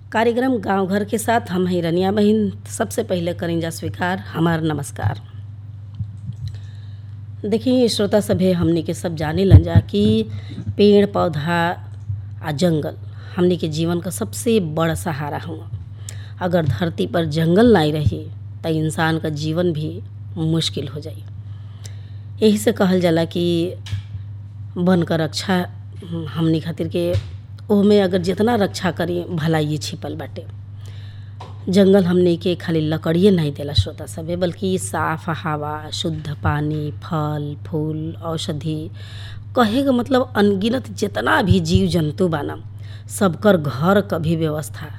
कार्यक्रम गांव घर के साथ हम हैं रनिया बहिन सबसे पहले करेंजा स्वीकार हमार नमस्कार देखिए श्रोता सभे हमने के सब जाने लन जा कि पेड़ पौधा आ जंगल हमने के जीवन का सबसे बड़ सहारा हुआ अगर धरती पर जंगल नहीं रही तो इंसान का जीवन भी मुश्किल हो जाई यही से कहल जाला कि वन का रक्षा हमनी खातिर के ओहमे अगर जितना रक्षा करी भलाई छिपल बाटे जंगल हमने के खाली लकड़िए नहीं देला श्रोता सभे बल्कि साफ हवा शुद्ध पानी फल फूल औषधि कहे का मतलब अनगिनत जितना भी जीव जंतु बाना सबकर घर क भी व्यवस्था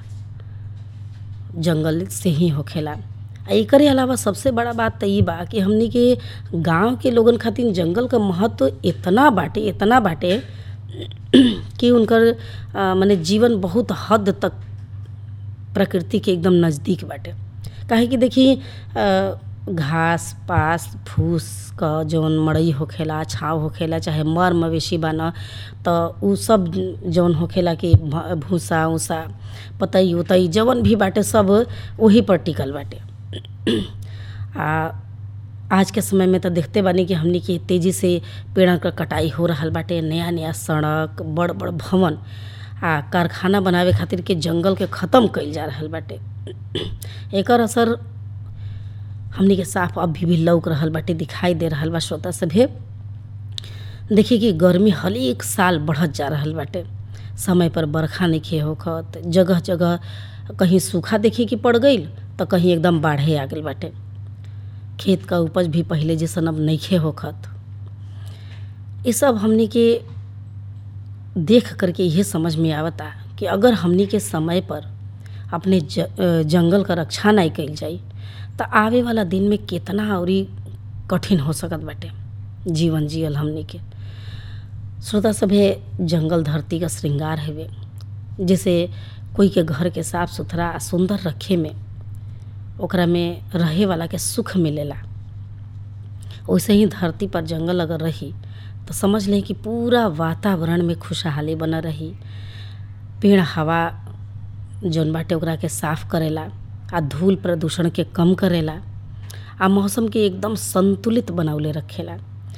जंगल से ही होखेला आ एकरे अलावा सबसे बड़ा बात तो ई बा कि हमनी के गांव के लोगन खातिर जंगल का महत्व इतना बाटे इतना बाटे कि उनकर माने जीवन बहुत हद तक प्रकृति के एकदम नज़दीक बाटे काहे कि देखी घास पास फूस क जौन मड़ई होखेला छाव होखेला चाहे मर मवेशी बाना तो उ सब जौन होखेला कि भूसा उसा पतई उतई जवन भी बाटे सब वही पर टिकल बाटे आ आज के समय में तो देखते बानी कि हमनी के तेज़ी से पेड़ क कटाई हो रहल बाटे नया नया सड़क बड़ बड़ भवन आ कारखाना बनावे खातिर के जंगल के ख़त्म कइल जा रहल बाटे एकर असर हमनी के साफ अभी भी लौक रहल बाटे दिखाई दे रहल बा श्रोता सभे देखिए कि गर्मी हर एक साल बढ़त जा रहल बाटे समय पर बरखा नइखे होखत जगह जगह कहीं सूखा देखिए कि पड़ गईल तो कहीं एकदम बाढ़े आ गईल बाटे खेत का उपज भी पहले जैसन अब नइखे होखत ये सब हमनी के देख करके यह समझ में आवता कि अगर हमनी के समय पर अपने ज, जंगल का रक्षा नहीं कइल जाई तो आवे वाला दिन में कितना और कठिन हो सकत बाटे जीवन जियल हमनी के श्रोता सभे जंगल धरती का श्रृंगार हवे जैसे कोई के घर के साफ सुथरा सुंदर रखे में ओकरा में रहे वाला के सुख मिलेला वैसे ही धरती पर जंगल अगर रही तो समझ लें कि पूरा वातावरण में खुशहाली बना रही पेड़ हवा जौन बाटे ओकरा के साफ करेला आ धूल प्रदूषण के कम करेला आ मौसम के एकदम संतुलित बनौले रखेला